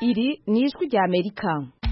iri ni ijwi rya amerika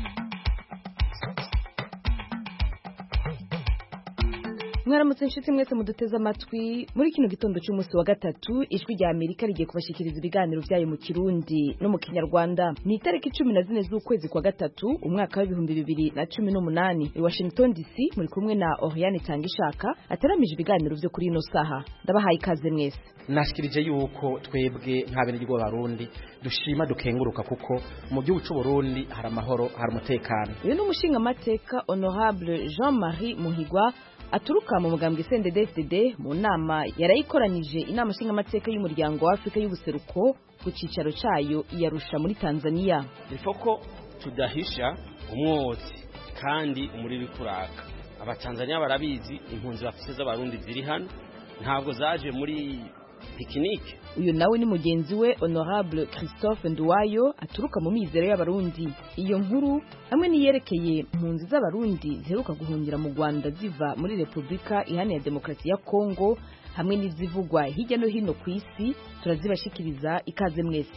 mwaramutse inshuti mwese muduteze amatwi muri kino gitondo cy'umunsi wa gatatu ijwi rya amerika rigiye kubashyikiriza ibiganiro byayo mu kirundi no mu kinyarwanda ni itariki cumi na zine z'ukwezi kwa gatatu umwaka w'ibihumbi bibiri na cumi n'umunani i washington dc muri kumwe na oriane tangishaka ateramije ibiganiro byo kuri ino saha ndabahaye ikaze mwese nashikirije yuko twebwe nk'abenegihugu b'abarundi dushima dukenguruka kuko mu gihugu cy'u Burundi hari amahoro hari umutekano uyu ni umushingamateka honorable jean marie muhigwa aturuka mu mugambwe CNDD-FDD mu nama yarayikoranyije inama nshingamateka y'umuryango wa Afrika y'ubuseruko ku cicaro cayo iyarusha muri Tanzania ifoko tudahisha umwotsi kandi umuriro kuraka abatanzania barabizi impunzi bafise z'abarundi ziri hano ntabwo zaje muri pikinike uyu nawe ni mugenzi we honorable christophe nduwayo aturuka mu mizero y'abarundi iyo nkuru hamwe n'iyerekeye impunzi z'abarundi ziheruka guhungira mu rwanda ziva muri repubulika iharanira demokarasi ya kongo hamwe n'izivugwa hirya no hino ku isi turazibashikiriza ikaze mwese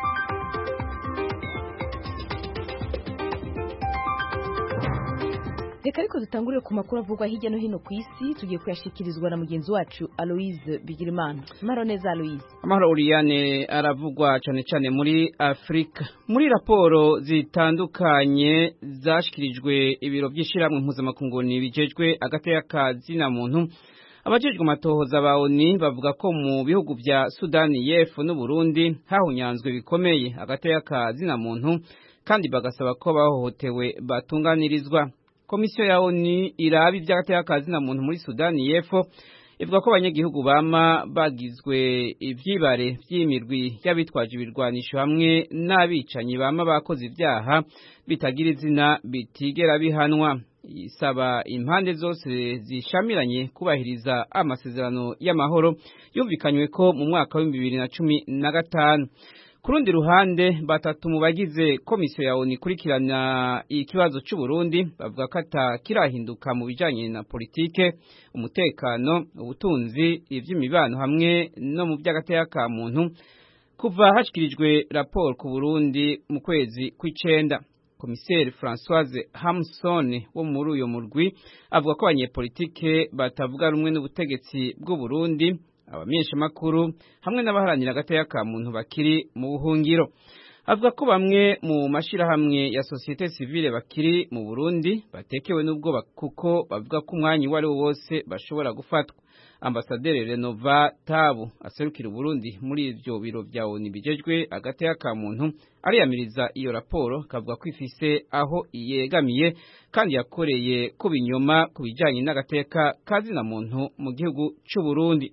reka ariko dutangurire ku makuru avugwa hirya no hino ku isi tugiye kuyashikirizwa na mugenzi wacu aloise bigirimana amahoro neza aloise amahoro uriyane aravugwa cyane cyane muri afurika muri raporo zitandukanye zashikirijwe ibiro by'ishyirahamwe mpuzamakungu bijejwe agateka ka zina muntu abajejwe amatohoza ba oni bavuga ko mu bihugu bya sudani y'epfo n'uburundi hahunyanzwe bikomeye agateka ka zina muntu kandi bagasaba ko bahohotewe batunganirizwa komisiyo ya ONU iraba iby'agateka ka zina muntu muri Sudani y'Epfo ivuga ko abanyagihugu bama bagizwe ivyibare vy'imirwi y'abitwaje ibirwanisho hamwe n'abicanyi bama bakoze ibyaha bitagira izina bitigera bihanwa isaba impande zose zishamiranye kubahiriza amasezerano y'amahoro yumvikanywe ko mu mwaka wa bibiri na cumi na gatanu ku rundi ruhande batatu mu bagize komisiyo ya ONU ikurikirana ikibazo cy'u Burundi bavuga ko atakirahinduka mu bijanye na politike umutekano ubutunzi ivy'imibano hamwe no mu by'agateka ka muntu kuva hashikirijwe raporo ku Burundi mu kwezi kw'icenda komiseri Françoise Hamson wo muri uyo murwi avuga ko abanyepolitike batavuga rumwe n'ubutegetsi bw'u Burundi abamenyeshamakuru hamwe n'abaharanira agateka ka muntu bakiri mu buhungiro avuga ko bamwe mu mashirahamwe ya sosiyete sivile bakiri mu Burundi batekewe n'ubwoba kuko bavuga ko umwanya uwo ari wo wose bashobora gufatwa ambasaderi Renova Tabu aserukira Burundi muri ivyo biro vya ONU bijejwe agateka ka muntu ariyamiriza iyo raporo kavuga ko ifise aho yegamiye kandi yakoreye ku binyoma ku bijanye n'agateka kazina muntu mu gihugu c'u Burundi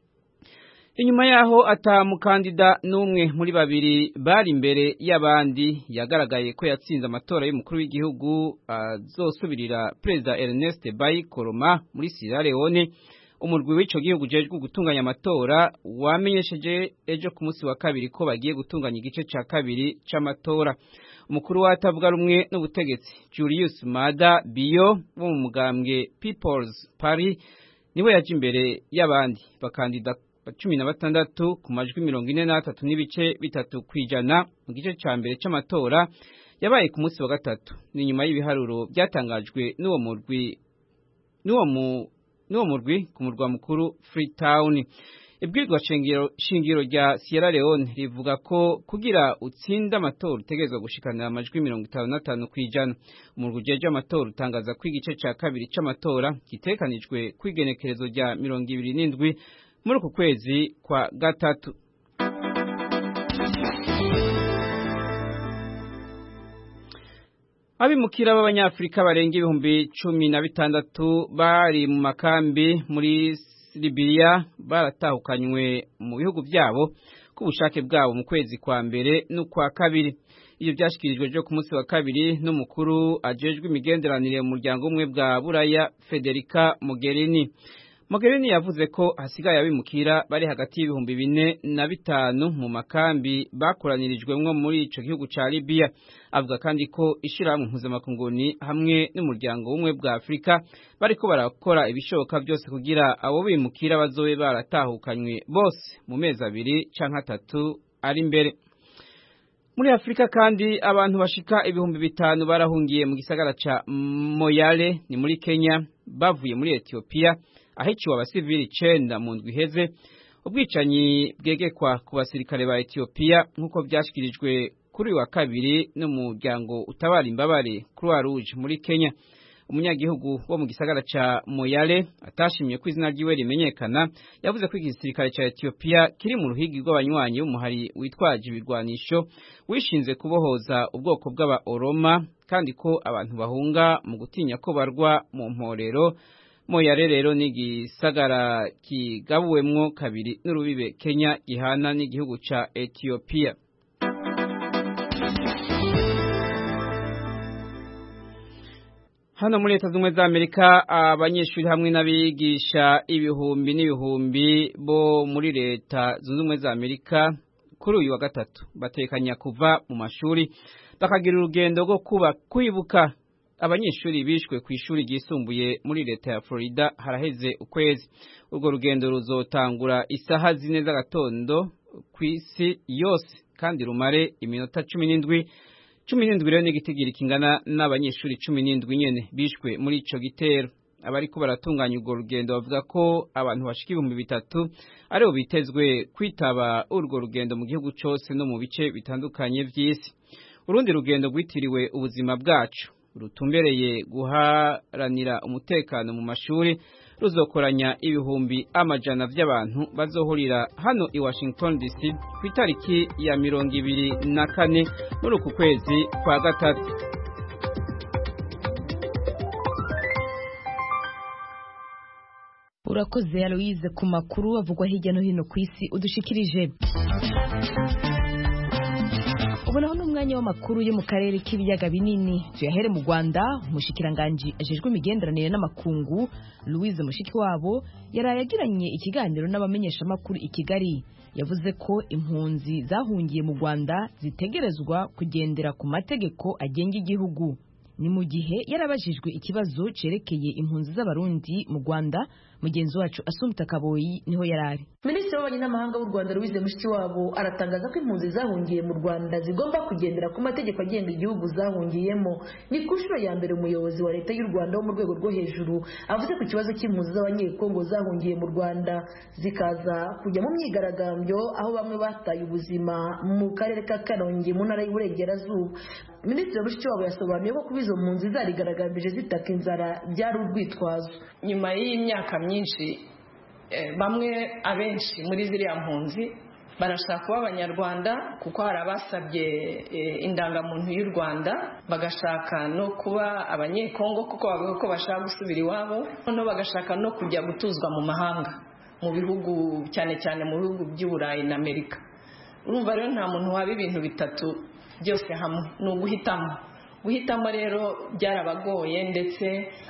inyuma yaho atamukandida n'umwe muri babiri bari imbere y'abandi yagaragaye ko yatsinze amatora y'umukuru w'igihugu azosubirira perezida Ernest Bai Koroma muri Sierra Leone umurwi w'ico gihugu ujejwe gutunganya amatora wamenyesheje ejo ku munsi wa kabiri ko bagiye gutunganya igice ca kabiri c'amatora umukuru watavuga rumwe n'ubutegetsi Julius Maada Bio wo mu mugambwe People's Party niwe yaje imbere y'abandi bakandida cumi na batandatu ku majwi mirongo ine n'atatu n'ibice bitatu ku ijana mu gice ca mbere c'amatora yabaye ku munsi wa gatatu ni nyuma y'ibiharuro byatangajwe n'uwo murwi n'uwo mu n'uwo murwi ku murwa mukuru Freetown ibwirwa shingiro shingiro rya Sierra Leone rivuga ko kugira utsinda amatora utegerezwa gushikanira amajwi mirongo itanu n'atanu ku ijana umurwi ujeje amatora utangaza ko igice ca kabiri c'amatora gitekanijwe kw'igenekerezo rya mirongo ibiri n'indwi muri uku kwezi kwa gatatu abimukira b'abanyafurika barenga ibihumbi cumi na bitandatu bari mu makambi muri Libya baratahukanywe mu bihugu byabo ku bushake bwabo mu kwezi kwa mbere n'ukwa kabiri iyo byashyikirijwe ryo ku munsi wa kabiri n'umukuru ajejwe imigenderanire mu muryango umwe bwa buraya Federica Mogherini Mogherini yavuze ko hasigaye abimukira bari hagati y'ibihumbi bine na bitanu mu makambi bakoranirijwemwo muri ico gihugu ca Libya avuga kandi ko ishirahamwe mpuzamakunguni hamwe n'umuryango w'umwe bwa Afurika bariko barakora ibishoboka byose kugira abo bimukira bazobe baratahukanywe bose mu mezi abiri canke atatu ari imbere muri afurika kandi abantu bashika ibihumbi bitanu barahungiye mu gisagara ca moyale ni muri kenya bavuye muri etiyopiya ahiciwe abasivili icenda mu ndwi iheze ubwicanyi bwegekwa ku basirikare ba etiyopiya nk'uko vyashikirijwe kuri uyu wa kabiri n'umuryango utabara imbabare croix rouge muri kenya umunyagihugu wo mu gisagara ca moyale atashimye ko izina ryiwe rimenyekana yavuze ko igisirikare ca etiyopiya kiri mu ruhigi rw'abanywanyi b'umuhari witwaje ibirwanisho wishinze kubohoza ubwoko bw'aba oroma kandi ko abantu bahunga mu gutinya ko barwa mu mporero moyale rero ni igisagara kigabuwemwo kabiri n'urubibe kenya gihana n'igihugu ca etiyopiya hano muri leta z'ubumwe za amerika abanyeshuri hamwe n'abigisha ibihumbi n'ibihumbi bo muri leta zunze ubumwe za amerika kuri uyu wa gatatu batekanya kuva mu mashuri bakagira urugendo rwo kuba kwibuka abanyeshuri bishwe ku ishuri ryisumbuye muri leta ya florida haraheze ukwezi urwo rugendo ruzotangura isaha zine z'agatondo ku isi yose kandi rumare iminota cumi n'indwi cumi n'indwi rero n'igitigiri kingana n'abanyeshuri cumi n'indwi nyene bishwe muri ico gitero abariko baratunganya urwo rugendo bavuga ko abantu bashika ibihumbi bitatu aribo bitezwe kwitaba urwo rugendo mu gihugu cose no mu bice bitandukanye vy'isi urundi rugendo rwitiriwe ubuzima bwacu rutumbereye guharanira umutekano mu mashuri ruzokoranya ibihumbi amajana vy'abantu bazohurira hano i Washington DC ku itariki ya mirongo ibiri na kane muri uku kwezi kwa gatatu urakoze Aloise ku makuru avugwa hirya no hino ku isi udushikirije ubonaho n'umwanya w'amakuru yo mu karere k'ibiyaga binini tuyahere mu rwanda umushikiranganji ajejwe imigenderanire n'amakungu louise mushikiwabo yaraye agiranye ikiganiro n'abamenyeshamakuru i kigali yavuze ko impunzi zahungiye mu rwanda zitegerezwa kugendera ku mategeko agenga igihugu ni mu gihe yarabajijwe ikibazo cerekeye impunzi z'abarundi mu rwanda mugenzi wacu asumta kaboyi niho yarari minisitiri w'ububanyi n'amahanga w'u rwanda louise mushikiwabo aratangaza ko impunzi zahungiye mu rwanda zigomba kugendera ku mategeko agenga igihugu zahungiyemo ni ku nshuro ya mbere umuyobozi wa leta y'u rwanda wo mu rwego rwo hejuru avuze ku kibazo cy'impunzi z'abanyekongo zahungiye mu rwanda zikaza kujya mu myigaragambyo aho bamwe bataye ubuzima mu karere ka karongi mu ntara y'uburengerazuba minisitiri mushikiwabo yasobanuye ko kuba izo mpunzi zarigaragambije zitaka inzara byari urwitwazo nyuma y'imyaka myinshi bamwe abenshi muri ziriya mpunzi barashaka kuba abanyarwanda kuko hari abasabye indangamuntu y'u rwanda bagashaka no kuba abanyekongo kuko bavuga ko bashaka gusubira iwabo noneho bagashaka no kujya gutuzwa mu mahanga mu bihugu cyane cyane mu bihugu by'uburayi na amerika urumva rero nta muntu waba ibintu bitatu byose hamwe ni uguhitamo guhitamo rero byarabagoye ndetse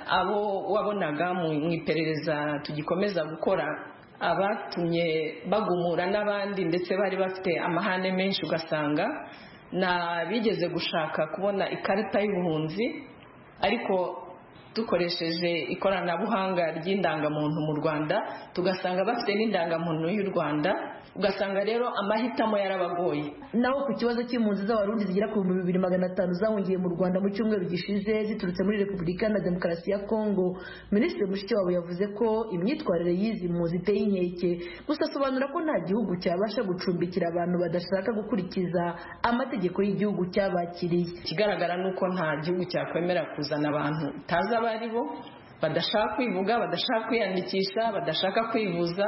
abo wabonaga mu iperereza tugikomeza gukora abatumye bagumura n'abandi ndetse bari bafite amahane menshi ugasanga ni abigeze gushaka kubona ikarita y'ubuhunzi ariko dukoresheje ikoranabuhanga ry'indangamuntu mu rwanda tugasanga bafite n'indangamuntu y'u rwanda ugasanga rero amahitamo yarabagoye naho ku kibazo cy'impunzi z'abarundi zigera ku bihumbi bibiri magana atanu zahungiye mu rwanda mu cyumweru gishize ziturutse muri repubulika na demokarasi ya kongo minisitiri mushikiwabo yavuze ko imyitwarire y'izi mpunzi iteye inkeke gusa asobanura ko nta gihugu cyabasha gucumbikira abantu badashaka gukurikiza amategeko y'igihugu cyabakiriye ikigaragara ni uko nta gihugu cyakwemera kuzana abantu utazi abo ari bo badashaka kwivuga badashaka kwiyandikisha badashaka kwivuza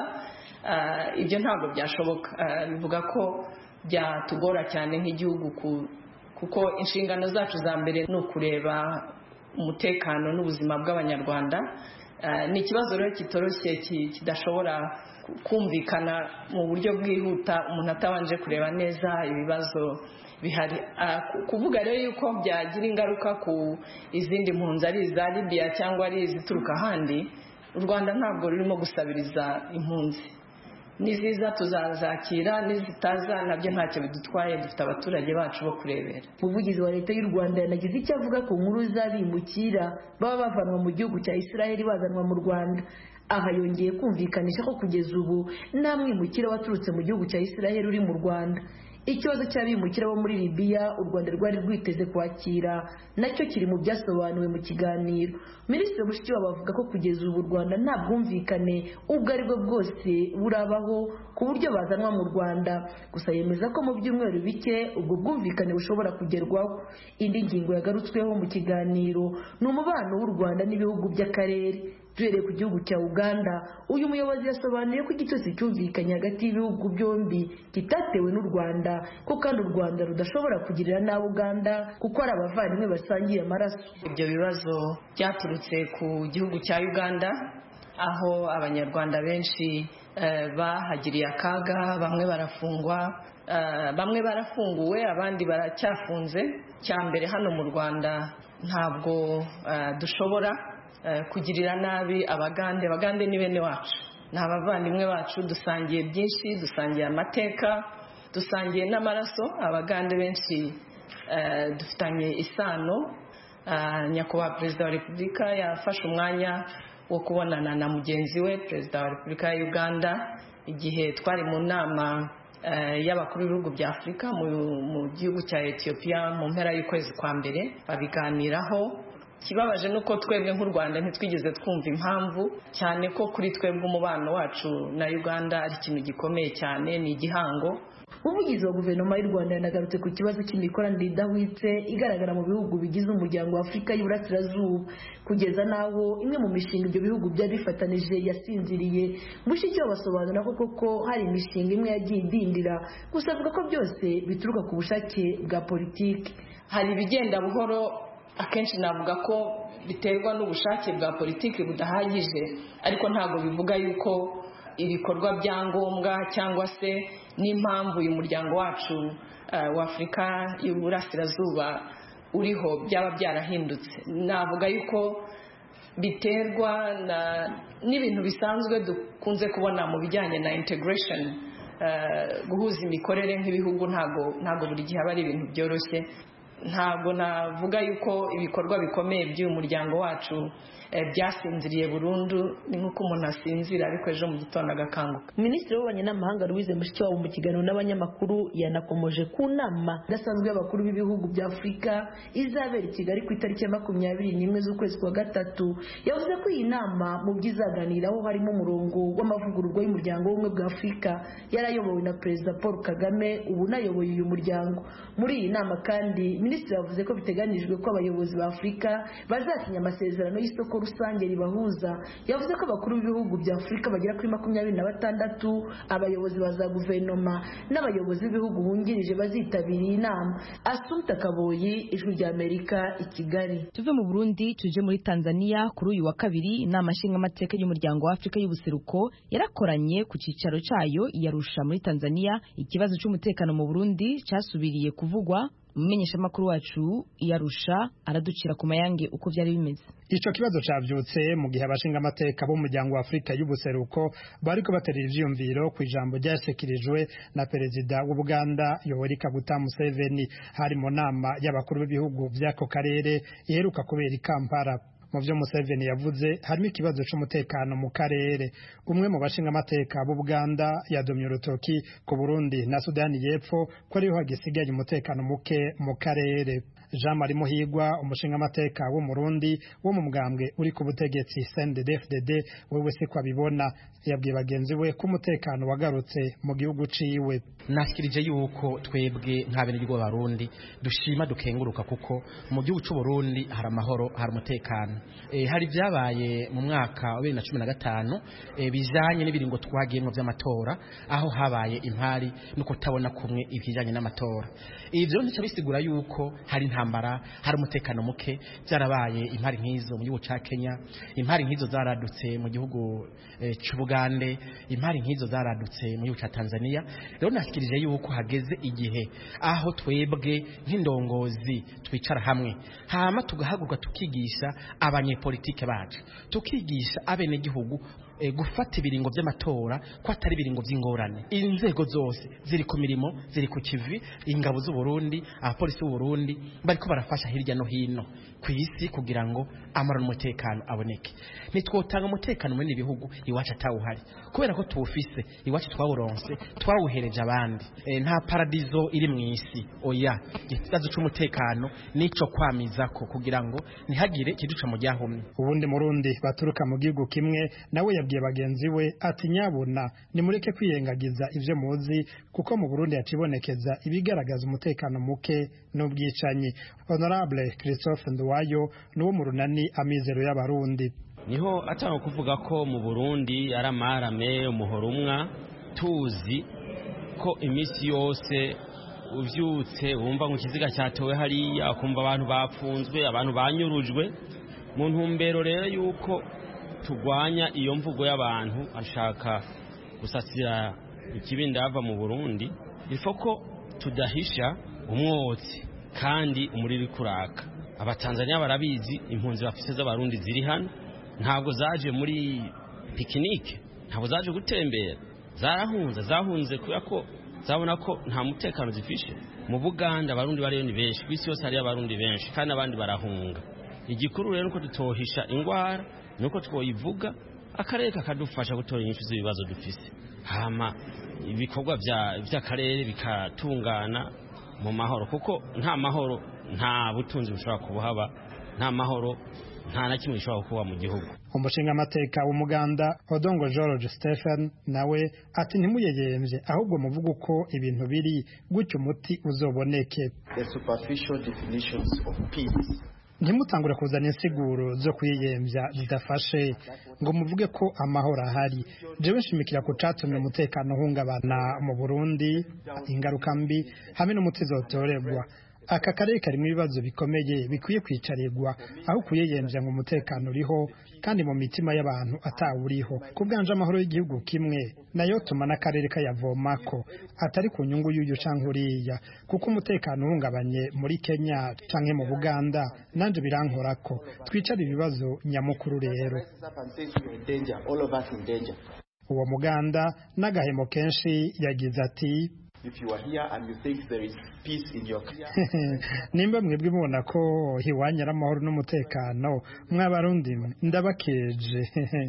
ibyo ntabwo byashoboka bivuga ko byatugora cyane nk'igihugu kuko inshingano zacu za mbere ni ukureba umutekano n'ubuzima bw'abanyarwanda ni ikibazo rero kitoroshye kidashobora kumvikana mu buryo bwihuta umuntu atabanje kureba neza ibibazo bihari kuvuga rero yuko byagira ingaruka ku izindi mpunzi ari iza libiya cyangwa ari izituruka ahandi u rwanda ntabwo rurimo gusabiriza impunzi niziza tuzazakira nizitaza nabyo ntacyo bidutwaye dufite abaturage bacu bo kurebera umuvugizi wa leta y'u rwanda yanagize icyo avuga ku nkuru z'abimukira baba bavanwa mu gihugu cya israheli bazanwa mu rwanda aha yongeye kumvikanisha ko kugeza ubu nta mwimukira waturutse mu gihugu cya israheli uri mu rwanda ikibazo cy'abimukira bo muri libiya u rwanda rwari rwiteze kwakira nacyo kiri mu byasobanuwe mu kiganiro minisitiri mushikiwabo avuga ko kugeza ubu u rwanda nta bwumvikane ubwo ari bwo bwose burabaho ku buryo bazanwa mu rwanda gusa yemeza ko mu byumweru bike ubwo bwumvikane bushobora kugerwaho indi ngingo yagarutsweho mu kiganiro ni umubano w'u rwanda n'ibihugu by'akarere duhereye ku gihugu cya uganda uyu muyobozi yasobanuye ko igitotsi cyumvikanye hagati y'ibihugu byombi kitatewe n'u rwanda ko kandi u rwanda rudashobora kugirira nabi uganda kuko ari abavandimwe basangiye amaraso ibyo bibazo byaturutse ku gihugu cya uganda aho abanyarwanda benshi bahagiriye akaga bamwe barafungwa bamwe barafunguwe abandi baracyafunze cya mbere hano mu rwanda ntabwo dushobora kugirira nabi abagande abagande ni bene wacu ni abavandimwe bacu dusangiye byinshi dusangiye amateka dusangiye n'amaraso abagande benshi dufitanye isano nyakubahwa perezida wa repubulika yafashe umwanya wo kubonana na mugenzi we perezida wa repubulika ya uganda igihe twari mu nama y'abakuru b'ibihugu bya afurika mu gihugu cya etiyopiya mu mpera y'ukwezi kwa mbere babiganiraho ikibabaje ni uko twebwe nk'u rwanda ntitwigeze twumva impamvu cyane ko kuri twebwe umubano wacu na uganda ari ikintu gikomeye cyane ni igihango umuvugizi wa guverinoma y'u rwanda yanagarutse ku kibazo cy'imikoranire idahwitse igaragara mu bihugu bigize umuryango wa afurika y'uburasirazuba kugeza n'aho imwe mu mishinga ibyo bihugu byari bifatanije yasinziriye mushikiwabo basobanura ko koko hari imishinga imwe yagiye idindira gusa avuga ko byose bituruka ku bushake bwa politiki hari ibigenda buhoro akenshi navuga ko biterwa n'ubushake bwa politiki budahagije ariko ntabwo bivuga yuko ibikorwa bya ngombwa cyangwa se n'impamvu uyu muryango wacu wa afurika y'uburasirazuba uriho byaba byarahindutse navuga yuko biterwa n'ibintu bisanzwe dukunze kubona mu bijyanye na integration guhuza imikorere nk'ibihugu ntabwo buri gihe aba ari ibintu byoroshye ntabwo navuga yuko ibikorwa bikomeye by'uyu muryango wacu byasinziriye burundu ni nk'uko umuntu asinzira ariko ejo mu gitondo agakanguka minisitiri w'ububanyi n'amahanga louise mushikiwabo mu kiganiro n'abanyamakuru yanakomoje ku nama idasanzwe y'abakuru b'ibihugu bya afurika izabera i kigali ku itariki ya makumyabiri n'imwe z'ukwezi kwa gatatu yavuze ko iyi nama mu byo izaganiraho harimo umurongo w'amavugururwa y'umuryango w'ubumwe bwa afurika yarayobowe na perezida paul kagame ubu unayoboye uyu muryango muri iyi nama kandi minisitiri yavuze ko biteganyijwe ko abayobozi ba afurika bazasinya amasezerano y'isoko rusange ribahuza yavuze ko abakuru b'ibihugu bya afurika bagera kuri makumyabiri na batandatu abayobozi ba za guverinoma n'abayobozi b'ibihugu bungirije bazitabira iyi nama asumta kaboyi ijwi rya amerika i kigali tuve mu burundi tuje muri tanzania kuri uyu wa kabiri inama nshingamateka y'umuryango wa afurika y'ubuseruko yarakoranye ku cyicaro cyayo iyarusha muri tanzania ikibazo cy'umutekano mu burundi cyasubiriye kuvugwa umumenyeshamakuru wacu iyarusha araducira ku mayange uko byari bimeze ico kibazo cavyutse mu gihe abashinga amateka b'umuryango wa Afrika y'ubuseruko bariko baterera ivyiyumviro ku ijambo ryashikirijwe na perezida w'Ubuganda Yoweri Kaguta Museveni hari mu nama y'abakuru b'ibihugu vy'ako karere iheruka kubera i Kampala mu byo Museveni yavuze harimo ikibazo cy'umutekano mu karere umwe mu bashinga amateka b'Ubuganda yadomye urutoki ku Burundi na Sudani y'Epfo ko ariho hagisigaye umutekano muke mu karere Jean Marie Muhigwa umushinga amateka w'umurundi wo mu mugambwe uri ku butegetsi CNDD-FDD wewe se ko abibona yabwiye bagenzi we ko umutekano wagarutse mu gihugu ciwe nashikirije yuko twebwe nk'abenegihugu b'abarundi dushima dukenguruka kuko mu gihugu cy'u Burundi hari amahoro hari umutekano e, hari byabaye mu mwaka wa 2015 e, bijanye n'ibiringo twagiyemo by'amatora aho habaye impari no kutabona kumwe ibijanye n'amatora ivyo ntico bisigura yuko hari intambara hari umutekano muke byarabaye impari nk'izo mu gihugu ca Kenya impari nk'izo zaradutse mu gihugu e, cy'Ubugande impari nk'izo zaradutse mu gihugu ca Tanzania rero nashikirije yuko hageze igihe aho twebwe nk'indongozi twicara hamwe hama tugahaguruka tukigisha abanyepolitike bacu tukigisha abenegihugu gufata ibiringo by'amatora ko atari ibiringo by'ingorane inzego zose ziri ku mirimo ziri ku kivi ingabo z'u Burundi abapolisi b'u Burundi bariko barafasha hirya no hino ku isi kugira ngo amara n'umutekano aboneke nitwotanga umutekano muri bihugu iwacu atawuhari kubera ko tuwufise iwacu twawuronse twawuhereje abandi e, nta paradizo iri mu isi oya ikibazo c'umutekano nico kwamizako kugira ngo ntihagire ikiduca mu ryahumye ubundi murundi baturuka mu gihugu kimwe nawe yabwiye bagenzi we ati nyabuna nimureke kwiyengagiza ivyo muzi kuko mu Burundi yacibonekeza ibigaragaza umutekano muke n'ubwicanyi honorable Christophe Nduwayo nuwo mu runani amizero y'abarundi niho atanga kuvuga ko mu Burundi ari amarame umuhoro umwa tuzi ko iminsi yose uvyutse wumva ngo ikiziga cyatowe hariya ukumva abantu bapfunzwe abantu banyurujwe mu ntumbero rero yuko turwanya iyo mvugo y'abantu ashaka gusasira ikibindi ava mu Burundi ifo ko tudahisha umwotsi kandi umuriro kuraka abatanzania barabizi impunzi bafise z'abarundi ziri hano ntabwo zaje muri pikinike ntabwo zaje gutembera zarahunze zahunze kubera ko zabona ko nta mutekano zifishe mu buganda abarundi bariyo ni benshi ku isi yose hariyo abarundi benshi kandi abandi barahunga igikuru rero nuko tutohisha indwara nuko twoyivuga akarere kakadufasha gutora inyinshi z'ibibazo dufise hama ibikorwa by'akarere bikatungana mu mahoro kuko nta mahoro nta butunzi bushobora kubuhaba nta mahoro nta na kimwe gishobora kuba mu gihugu umushingamateka w'umuganda odongo george stephen nawe ati ntimuyeyemvye ahubwo muvuga uko ibintu biri gutyo umuti uzoboneke ntimutangure kuzana insiguro zo kwiyemvya zidafashe ngo muvuge ko amahoro ahari jewe nshimikira ku catumye umutekano uhungabana mu burundi ingaruka mbi hamwe n'umuti zotorerwa aka karere karimo ibibazo bikomeye bikwiye kwicarirwa aho kuyeyemvya ngo umutekano uriho kandi mu mitima y'abantu atawuriho ku bwanje amahoro y'igihugu kimwe nayo tuma n'akarere kayavomako atari ku nyungu y'uyu canke uriya kuko umutekano uhungabanye muri kenya canke mu buganda nanje birankorako twicare ibibazo nyamukuru rero uwo muganda n'agahemo kenshi yagize ati nimba mwebwe mubona ko hiwanya amahoro n'umutekano mw'abarundi ndabakeje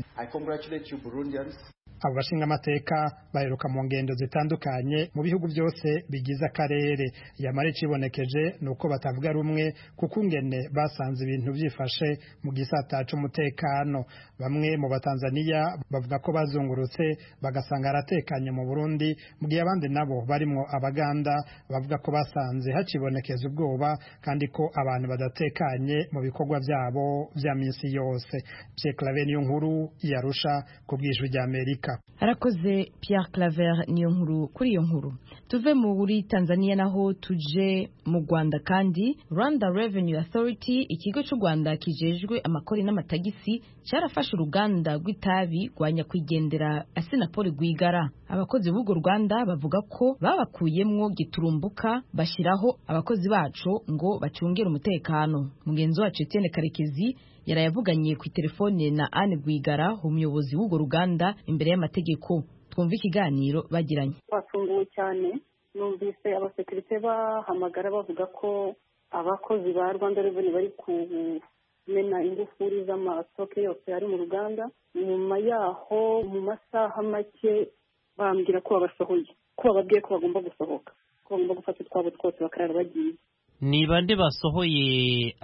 abo bashinga amateka baheruka mu ngendo zitandukanye mu bihugu byose bigize akarere yamara icibonekeje ni uko batavuga rumwe kuko ingene basanze ibintu byifashe mu gisata c'umutekano bamwe mu batanzaniya bavuga ko bazungurutse bagasanga haratekanye mu burundi mu gihe abandi nabo barimwo abaganda bavuga ko basanze hacibonekeza ubwoba kandi ko abantu badatekanye mu bikorwa byabo vya minsi yose Pierre Claver niyo nkuru yarusha ku bwijwi rya Amerika arakoze Pierre Claver niyo nkuru kuri iyo nkuru tuve muri Tanzania naho tuje mu Rwanda kandi Rwanda Revenue Authority ikigo cy'u Rwanda kijejwe amakori n'amatagisi cyarafashe uruganda rw'itabi rwa nyakwigendera Asinapol Rwigara abakozi b'urwo Rwanda bavuga ko babakuyemwo giturumbuka bashyiraho abakozi bacu ngo bacungere umutekano mugenzi wacu Etienne Karekezi yarayavuganye ku telefone na Anne Rwigara umuyobozi w'urwo ruganda imbere y'amategeko twumva ikiganiro bagiranye twatunguwe cyane numvise abasekirite bahamagara bavuga ko abakozi ba rwanda reveni bari kumena ingufuri z'amasitoke yose ari mu ruganda nyuma yaho mu masaha make bambwira ko babasohoye ko bababwiye ko bagomba gusohoka ko bagomba gufata utwabo twose bakarara bagiye ni bande basohoye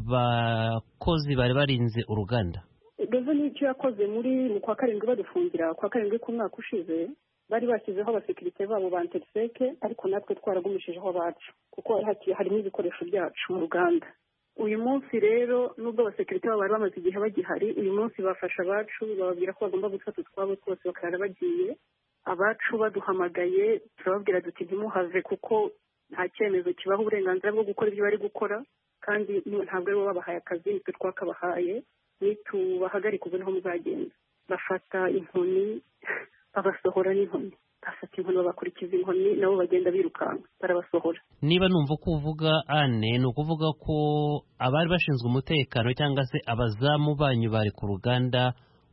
abakozi bari barinze uruganda reveni icyo yakoze muri mu kwa karindwi badufungira kwa karindwi k'umwaka ushize bari bashyizeho abasekirite babo ba interiseke ariko natwe twaragumishijeho abacu kuko harimo ibikoresho byacu mu ruganda uyu munsi rero nubwo abasekirite babo bari bamaze igihe bagihari uyu munsi bafasha abacu bababwira ko bagomba gufata utwabo twose bakarara bagiye abacu baduhamagaye turababwira duti ntimuhave kuko nta cyemezo kibaha uburenganzira bwo gukora ibyo bari gukora kandi ntabwo aribo babahaye akazi nitwe twakabahaye nitubahagarika ubu niho muzagenda bafata inkoni babasohora n'inkoni bafata inkoni babakurikiza inkoni nabo bagenda birukanka barabasohora niba numva uko uvuga ane ni ukuvuga ko abari bashinzwe umutekano cyangwa se abazamu banyu bari ku ruganda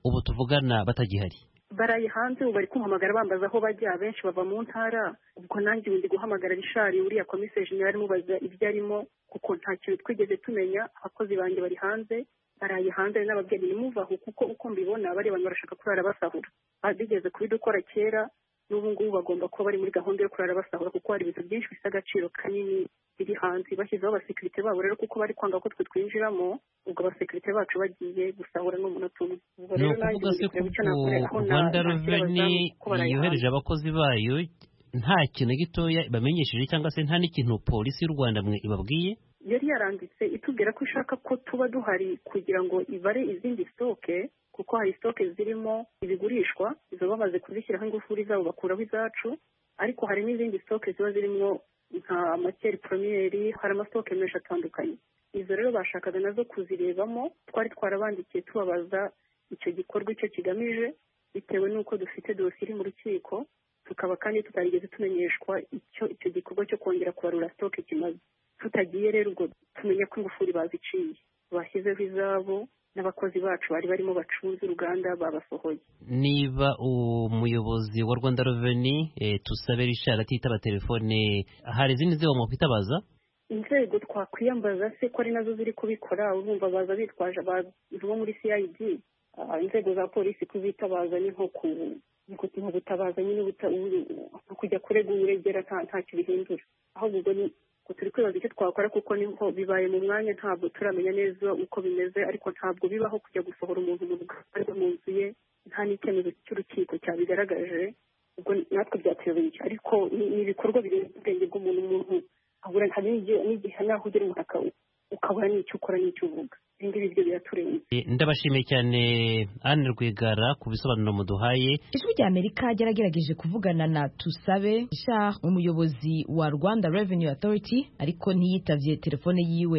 ubu tuvugana batagihari baraye hanze ubu bari kumpamagara bambaza aho bajya benshi bava mu ntara ubwo nanjye ubu ndi guhamagara rishari uriya komiseri jenerali mubaza ibyo arimo kuko nta kintu twigeze tumenya abakozi banjye bari hanze baraye hanze hari n'ababyeyi nimuvaho kuko uko mbibona bariya bantu barashaka kurara basahura bigeze kubidukora kera n'ubu ngubu bagomba kuba bari muri gahunda yo kurara basahura kuko hari ibintu byinshi bifite agaciro kanini biri hanze bashyizeho abasekirite babo rero kuko bari kwanga ko twe twinjiramo ubwo abasekirite bacu bagiye gusahura n'umunota umwe ubwo ni rero ukuvuga se kureba icyo ko nakorera aho na- rwanda nakira reveni abazamu kuko baraye yohereje hanze. abakozi bayo nta kintu gitoya bamenyesheje cyangwa se nta n'ikintu polisi y'u rwanda mwe ibabwiye yari yaranditse itubwira ko ishaka ko tuba duhari kugira ngo ibare izindi sitoke kuko hari sitoke zirimo ibigurishwa izo bamaze kuzishyiraho ingufuri zabo bakuraho izacu ariko hari n'izindi sitoke ziba zirimo nka makeri poromiyeri hari amasitoke menshi atandukanye izo rero bashakaga nazo kuzirebamo twari twarabandikiye tubabaza icyo gikorwa icyo kigamije bitewe n'uko dufite dosiye iri mu rukiko tukaba kandi tutarigeze tumenyeshwa icyo icyo gikorwa cyo kongera kubarura sitoke kimaze tutagiye rero ubwo tumenya ko ingufuri baziciye bashyizeho izabo n'abakozi bacu bari barimo bacunze uruganda babasohoye niba umuyobozi wa rwanda reveni tusabe rishari atitaba telefone hari izindi nzego mwakwitabaza inzego twakwiyambaza se ko ari nazo ziri kubikora urumva baza bitwaje abantu bo muri cid Ah, inzego za polisi kuzitabaza ni nko ku ni ku- ni ubutabaza nyine ubuta- u- u- kujya kurega uregera nta ntacyo bihindura ahubwo ubwo ni ngo turi kwibaza icyo twakora kuko niho bibaye mu mwanya ntabwo turamenya neza uko bimeze ariko ntabwo bibaho kujya gusohora umuntu mu ruganda mu nzu ye nta n'icyemezo cy'urukiko cyabigaragaje ubwo natwe byatuyobeye ariko ni ni ibikorwa birenze ubwenge bw'umuntu umuntu ahura hari n'igihe n'igihe naho ugera umuntu aka- ukabura n'icyo ukora n'icyo uvuga ibi ngibi byo biraturenze Eh, ndabashimiye cyane Anne Rwigara ku bisobanuro muduhaye ijwi rya amerika ryaragerageje kuvugana na tusabe shah umuyobozi wa rwanda revenue authority ariko ntiyitavye telefone yiwe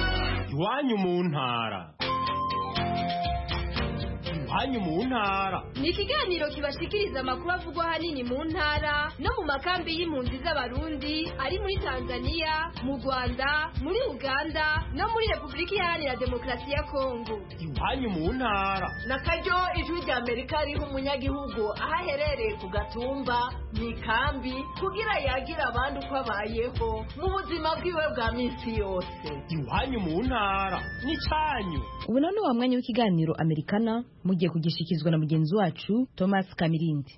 iwanyu mu ntara iwanyu mu ntara ni ikiganiro kibashikiriza amakuru avugwa ahanini mu ntara no mu makambi y'impunzi z'abarundi ari muri tanzania mu rwanda muri uganda no muri repubulika iharanira demokarasi ya kongo iwanyu mu ntara na karyo ijwi rya amerika riha umunyagihugu aho aherereye ku gatumba mu ikambi kugira yagire abandi uko abayeho mu buzima bwiwe bwa minsi yose iwanyu mu ntara n'icyanyu ubu none wa mwanya w'ikiganiro amerikana mugiye kugishikizwa na mugenzi wacu thomas kamirindi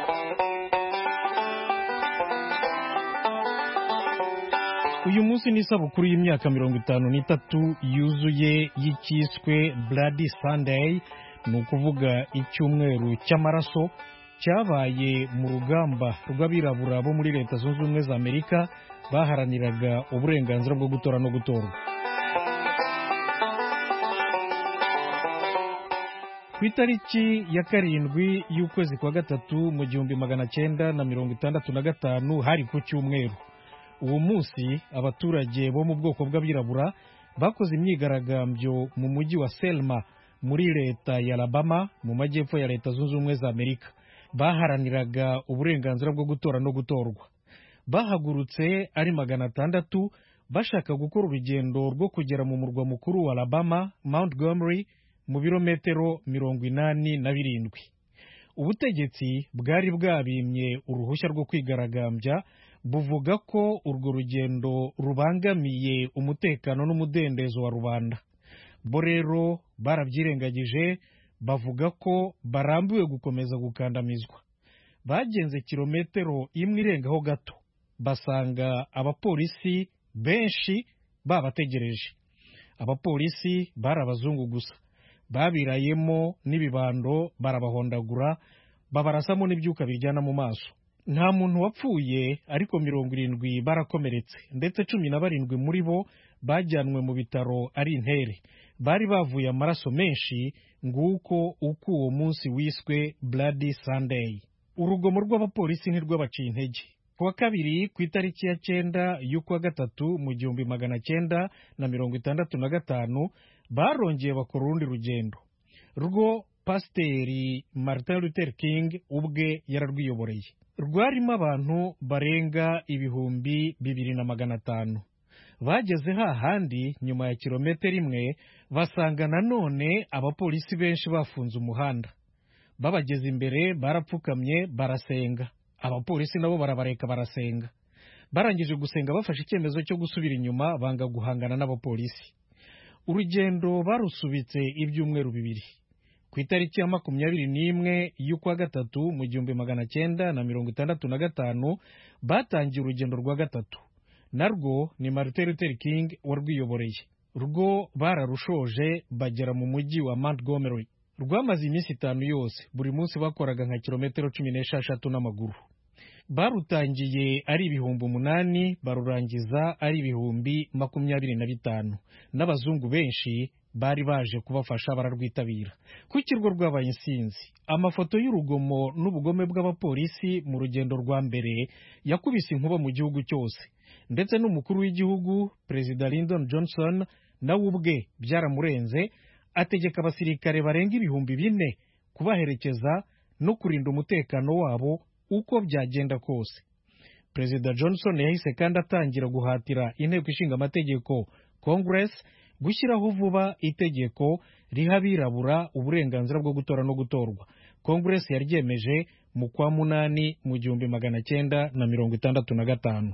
uyu munsi ni isabukuru y'imyaka mirongo itanu n'itatu yuzuye y'icyiswe Bloody Sunday ni ukuvuga icyumweru cy'amaraso cyabaye mu rugamba rw'abirabura bo muri leta zunze ubumwe za amerika baharaniraga uburenganzira bwo gutora no gutorwa ku itariki ya karindwi y'ukwezi kwa gatatu mu gihumbi magana cyenda na mirongo itandatu na gatanu hari ku cyumweru uwo munsi abaturage bo mu bwoko bw'abirabura bakoze imyigaragambyo mu mujyi wa selma muri leta ya alabama mu majyepfo ya leta zunze ubumwe za amerika baharaniraga uburenganzira bwo gutora no gutorwa bahagurutse ari magana atandatu bashaka gukora urugendo rwo kugera mu murwa mukuru wa alabama montgomery mu birometero mirongo inani na birindwi ubutegetsi bwari bwabimye uruhushya rwo kwigaragambya buvuga ko urwo rugendo rubangamiye umutekano n'umudendezo wa rubanda bo rero barabyirengagije bavuga ko barambiwe gukomeza gukandamizwa bagenze kilometero imwe irengaho gato basanga abapolisi benshi babategereje abapolisi bari abazungu gusa babirayemo n'ibibando barabahondagura babarasamo n'ibyuka biryana mu maso nta muntu wapfuye ariko mirongo irindwi barakomeretse ndetse cumi na barindwi muri bo bajyanwe mu bitaro ari intere bari bavuye amaraso menshi nguko uko uwo munsi wiswe Bloody Sunday urugomo rw'abapolisi ntirwabaciye intege ku wa kabiri ku itariki ya cyenda y'ukwa gatatu mu gihumbi magana cyenda na mirongo itandatu na gatanu barongeye bakora urundi rugendo rwo pasiteri martin luther king ubwe yararwiyoboreye rwarimo abantu barenga ibihumbi bibiri na magana atanu bageze hahandi nyuma ya kilometero imwe basanga nanone abapolisi benshi bafunze umuhanda babageze imbere barapfukamye barasenga abapolisi nabo barabareka barasenga barangije gusenga bafashe icyemezo cyo gusubira inyuma banga guhangana n'abapolisi urugendo barusubitse ibyumweru bibiri ku itariki ya makumyabiri n'imwe y'ukwa gatatu mu gihumbi magana cyenda na mirongo itandatu na gatanu batangiye urugendo rwa gatatu narwo ni martin luther king warwiyoboreye rwo bararushoje bagera mu mujyi wa montgomery rwamaze iminsi itanu yose buri munsi bakoraga nka kilometero cumi n'esheshatu n'amaguru barutangiye ari ibihumbi umunani barurangiza ari ibihumbi makumyabiri na bitanu n'abazungu benshi bari baje kubafasha bararwitabira ku kirwa rwabaye insinzi amafoto y'urugomo n'ubugome bw'abapolisi mu rugendo rwa mbere yakubise inkuba mu gihugu cyose ndetse n'umukuru w'igihugu perezida Lyndon Johnson nawe ubwe byaramurenze ategeka abasirikare barenga ibihumbi bine kubaherekeza no kurinda umutekano wabo uko byagenda kose perezida johnson yahise kandi atangira guhatira inteko ishinga amategeko congress gushyiraho vuba itegeko riha abirabura uburenganzira bwo gutora no gutorwa congress yaryemeje mu kwa munani mu gihumbi magana cyenda na mirongo itandatu na gatanu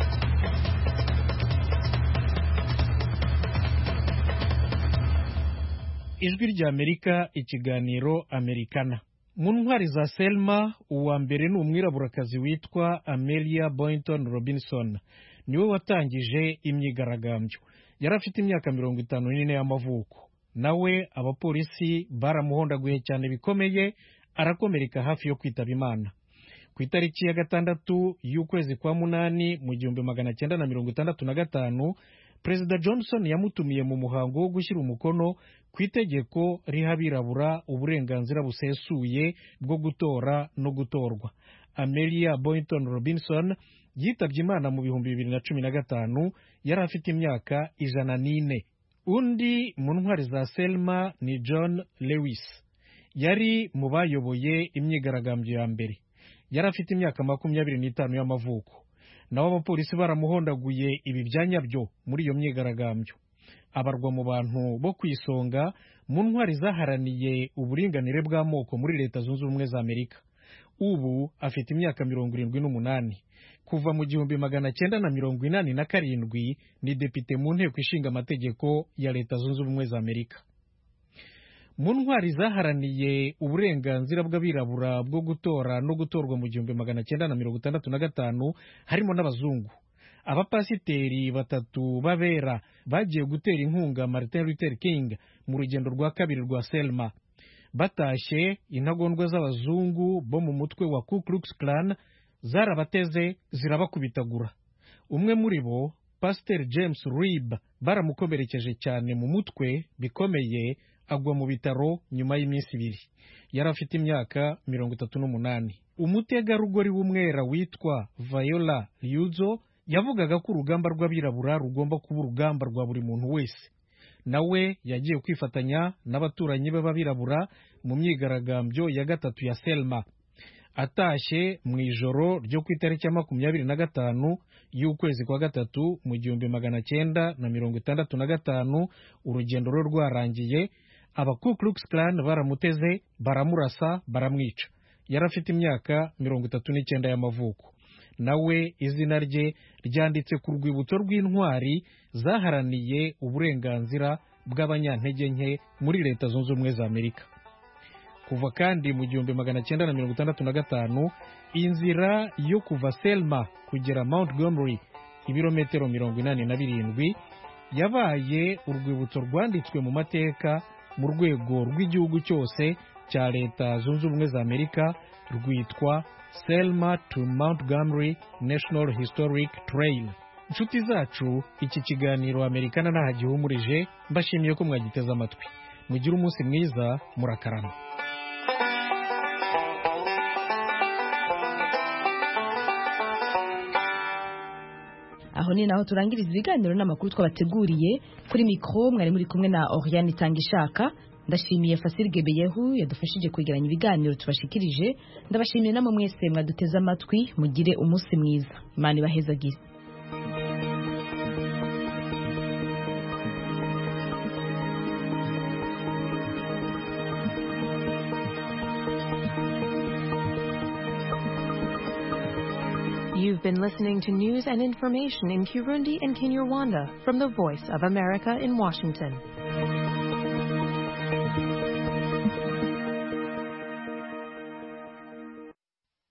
ijwi ry'amerika ikiganiro amerikana mu ntwari za selma uwa mbere ni umwiraburakazi witwa amelia boynton robinson niwe watangije imyigaragambyo yari afite imyaka mirongo itanu n'ine y'amavuko nawe abapolisi baramuhondaguye cyane bikomeye arakomereka hafi yo kwitaba imana ku itariki ya gatandatu y'ukwezi kwa munani mu gihumbi magana cyenda na mirongo itandatu na gatanu perezida johnson yamutumiye mu muhango wo gushyira umukono ku itegeko riha abirabura uburenganzira busesuye bwo gutora no gutorwa amelia boynton robinson yitabye imana mu bihumbi bibiri na cumi na gatanu yari afite imyaka ijana n'ine undi mu ntwari za selma ni john lewis yari mu bayoboye imyigaragambyo ya mbere yari afite imyaka makumyabiri n'itanu y'amavuko naho abapolisi baramuhondaguye ibi byanya byo muri iyo myigaragambyo abarwa mu bantu bo ku isonga mu ntwari zaharaniye uburinganire bw'amoko muri leta zunze ubumwe za amerika ubu afite imyaka mirongo irindwi n'umunani kuva mu gihumbi magana cyenda na mirongo inani na karindwi ni depite mu nteko ishinga amategeko ya leta zunze ubumwe za amerika mu ntwari zaharaniye uburenganzira bw'abirabura bwo gutora no gutorwa mu gihumbi magana cyenda na mirongo itandatu na gatanu harimo n'abazungu abapasiteri batatu b'abera bagiye gutera inkunga martin luther king mu rugendo rwa kabiri rwa selma batashye intagondwa z'abazungu bo mu mutwe wa ku klux klan zarabateze zirabakubitagura umwe muri bo pasiteri james rib baramukomerekeje cyane mu mutwe bikomeye agwa mu bitaro nyuma y'iminsi ibiri yari afite imyaka mirongo itatu n'umunani umutegarugori w'umwera witwa viola ryuzo yavugaga ko urugamba rw'abirabura rugomba kuba urugamba rwa buri muntu wese nawe yagiye kwifatanya n'abaturanyi be b'abirabura mu myigaragambyo ya gatatu ya selma atashye mu ijoro ryo ku itariki ya makumyabiri na gatanu y'ukwezi kwa gatatu mu gihumbi magana cyenda na mirongo itandatu na gatanu urugendo rwe rwarangiye aba Ku Klux Klan baramuteze baramurasa baramwica yari afite imyaka mirongo itatu n'icyenda y'amavuko nawe izina rye ryanditse ku rwibutso rw'intwari zaharaniye uburenganzira bw'abanyantege nke muri leta zunze ubumwe za amerika kuva kandi mu gihumbi magana cyenda na mirongo itandatu na gatanu inzira yo kuva selma kugera montgomery ibirometero mirongo inani na birindwi yabaye urwibutso rwanditswe mu mateka mu rwego rw'igihugu cyose cya leta zunze ubumwe za amerika rwitwa selma to montgomery national historic trail inshuti zacu iki kiganiro amerikana ntaho gihumurije mbashimiye ko mwagiteze amatwi mugire umunsi mwiza murakarama aho ni naho turangiriza ibiganiro n'amakuru twabateguriye kuri mikoro mwari muri kumwe na Oriane Itangishaka ndashimiye Fasil Gebeyehu yadufashije kwegeranya ibiganiro tubashikirije ndabashimiye namwe mwese mwaduteze amatwi mugire umunsi mwiza imana ibahezagire You've been listening to news and information in Kirundi and Kinyarwanda from the Voice of America in Washington.